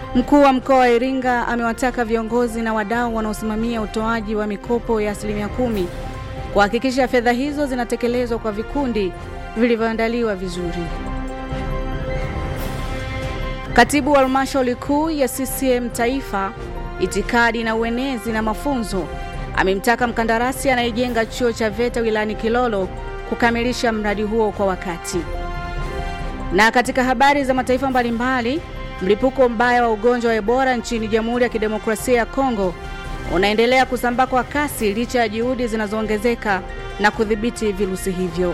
Mkuu wa mkoa wa Iringa amewataka viongozi na wadau wanaosimamia utoaji wa mikopo ya asilimia kumi kuhakikisha fedha hizo zinatekelezwa kwa vikundi vilivyoandaliwa vizuri. Katibu wa halmashauri kuu ya CCM Taifa, itikadi na uenezi na mafunzo, amemtaka mkandarasi anayejenga chuo cha VETA wilayani Kilolo kukamilisha mradi huo kwa wakati. Na katika habari za mataifa mbalimbali, mlipuko mbaya wa ugonjwa wa Ebola nchini Jamhuri ya Kidemokrasia ya Kongo unaendelea kusambaa kwa kasi licha ya juhudi zinazoongezeka na kudhibiti virusi hivyo.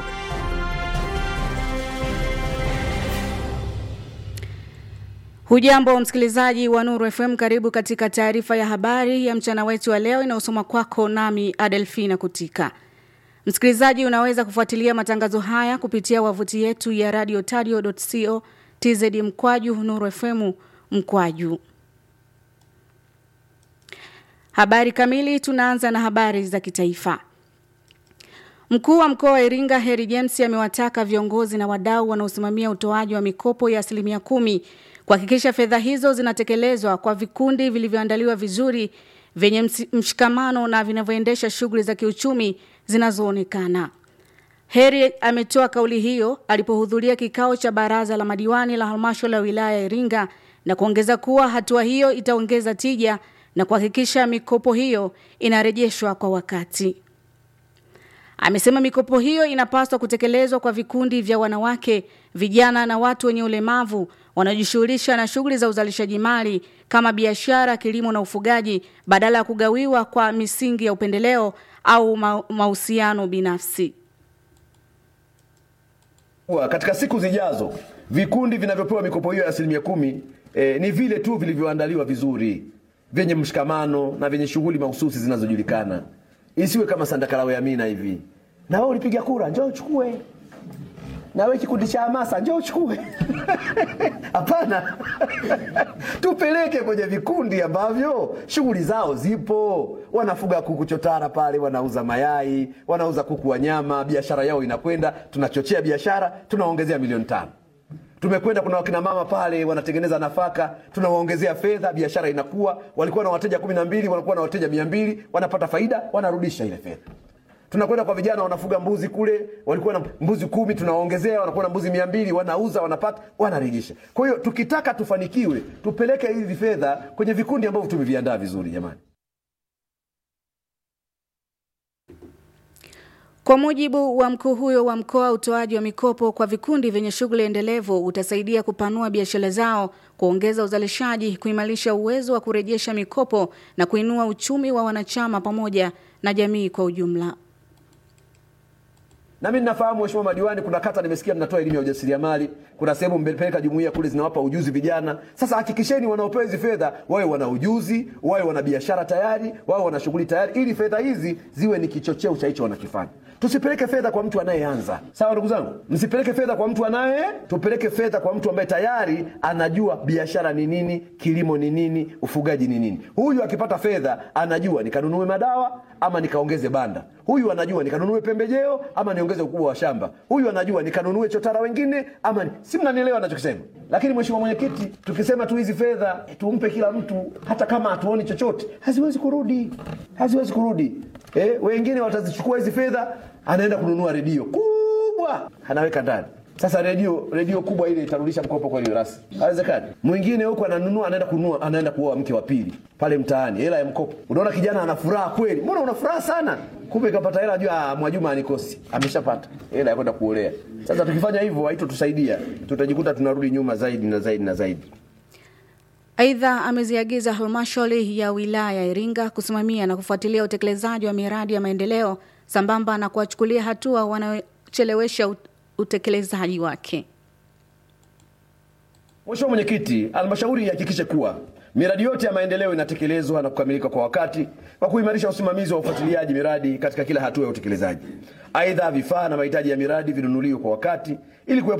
Hujambo msikilizaji wa Nuru FM, karibu katika taarifa ya habari ya mchana wetu wa leo inayosoma kwako nami Adelfina Kutika. Msikilizaji, unaweza kufuatilia matangazo haya kupitia wavuti yetu ya radio tadio.co tz mkwaju Nuru FM mkwaju. Habari kamili, tunaanza na habari za kitaifa. Mkuu wa mkoa wa Iringa Heri James amewataka viongozi na wadau wanaosimamia utoaji wa mikopo ya asilimia kumi kuhakikisha fedha hizo zinatekelezwa kwa vikundi vilivyoandaliwa vizuri vyenye mshikamano na vinavyoendesha shughuli za kiuchumi zinazoonekana. Heri ametoa kauli hiyo alipohudhuria kikao cha baraza la madiwani la halmashauri ya wilaya ya Iringa na kuongeza kuwa hatua hiyo itaongeza tija na kuhakikisha mikopo hiyo inarejeshwa kwa wakati. Amesema mikopo hiyo inapaswa kutekelezwa kwa vikundi vya wanawake, vijana na watu wenye ulemavu wanaojishughulisha na shughuli za uzalishaji mali kama biashara, kilimo na ufugaji badala ya kugawiwa kwa misingi ya upendeleo au mahusiano binafsi. Katika siku zijazo vikundi vinavyopewa mikopo hiyo ya asilimia kumi eh, ni vile tu vilivyoandaliwa vizuri vyenye mshikamano na vyenye shughuli mahususi zinazojulikana. Isiwe kama Sandakalawe Amina hivi, na wewe ulipiga kura, njoo uchukue, na wewe kikundi cha hamasa, njoo uchukue. Hapana, tupeleke kwenye vikundi ambavyo shughuli zao zipo. Wanafuga kuku chotara pale, wanauza mayai, wanauza kuku wa nyama, biashara yao inakwenda. Tunachochea biashara, tunaongezea milioni tano tumekwenda kuna wakina mama pale wanatengeneza nafaka, tunawaongezea fedha, biashara inakuwa. Walikuwa na wateja kumi na mbili wanakuwa na wateja mia mbili wanapata faida, wanarudisha ile fedha. Tunakwenda kwa vijana wanafuga mbuzi kule, walikuwa na mbuzi kumi, tunawaongezea, wanakuwa na mbuzi mia mbili wanauza, wanapata, wanarejesha. Kwa hiyo tukitaka tufanikiwe, tupeleke hizi fedha kwenye vikundi ambavyo tumeviandaa vizuri, jamani. Kwa mujibu wa mkuu huyo wa mkoa, utoaji wa mikopo kwa vikundi vyenye shughuli endelevu utasaidia kupanua biashara zao, kuongeza uzalishaji, kuimarisha uwezo wa kurejesha mikopo na kuinua uchumi wa wanachama pamoja na jamii kwa ujumla. Na mimi ninafahamu mheshimiwa madiwani, kuna kata nimesikia mnatoa elimu ya ujasiriamali, kuna sehemu mmepeleka jumuiya kule zinawapa ujuzi vijana. Sasa hakikisheni wanaopewa hizi fedha wawe wana ujuzi, wawe wana biashara tayari, wawe wana shughuli tayari, ili fedha hizi ziwe ni kichocheo cha hicho wanakifanya. Tusipeleke fedha kwa mtu anayeanza. Sawa ndugu zangu, msipeleke fedha kwa mtu anaye, tupeleke fedha kwa mtu ambaye tayari anajua biashara ni nini, kilimo ni nini, ufugaji ni nini. Huyu akipata fedha anajua nikanunue madawa ama nikaongeze banda. Huyu anajua nikanunue pembejeo ama niongeze ukubwa wa shamba. Huyu anajua nikanunue chotara wengine ama ni... si mnanielewa nachokisema? Lakini mheshimiwa mwenyekiti, tukisema tu hizi fedha tumpe kila mtu, hata kama hatuoni chochote, haziwezi kurudi, haziwezi kurudi. Eh, wengine watazichukua hizi fedha, anaenda kununua redio kubwa, anaweka ndani. Sasa redio redio kubwa ile itarudisha mkopo kweli rasmi? Haiwezekani. Mwingine huko ananunua, anaenda kununua, anaenda kuoa mke wa pili pale mtaani, hela ya mkopo. Unaona kijana ana furaha kweli, mbona una furaha sana? Kumbe kapata hela, jua Mwajuma anikosi, ameshapata hela ya kwenda kuolea. Sasa tukifanya hivyo haitotusaidia, tutajikuta tunarudi nyuma zaidi na zaidi na zaidi. Aidha, ameziagiza halmashauri ya wilaya ya Iringa kusimamia na kufuatilia utekelezaji wa miradi ya maendeleo sambamba na kuwachukulia hatua wanaochelewesha utekelezaji wake. Mheshimiwa Mwenyekiti, halmashauri ihakikishe kuwa miradi yote ya maendeleo inatekelezwa na kukamilika kwa wakati kwa kuimarisha usimamizi wa ufuatiliaji miradi katika kila hatua ya utekelezaji. Aidha, vifaa na mahitaji ya miradi vinunuliwe kwa wakati ili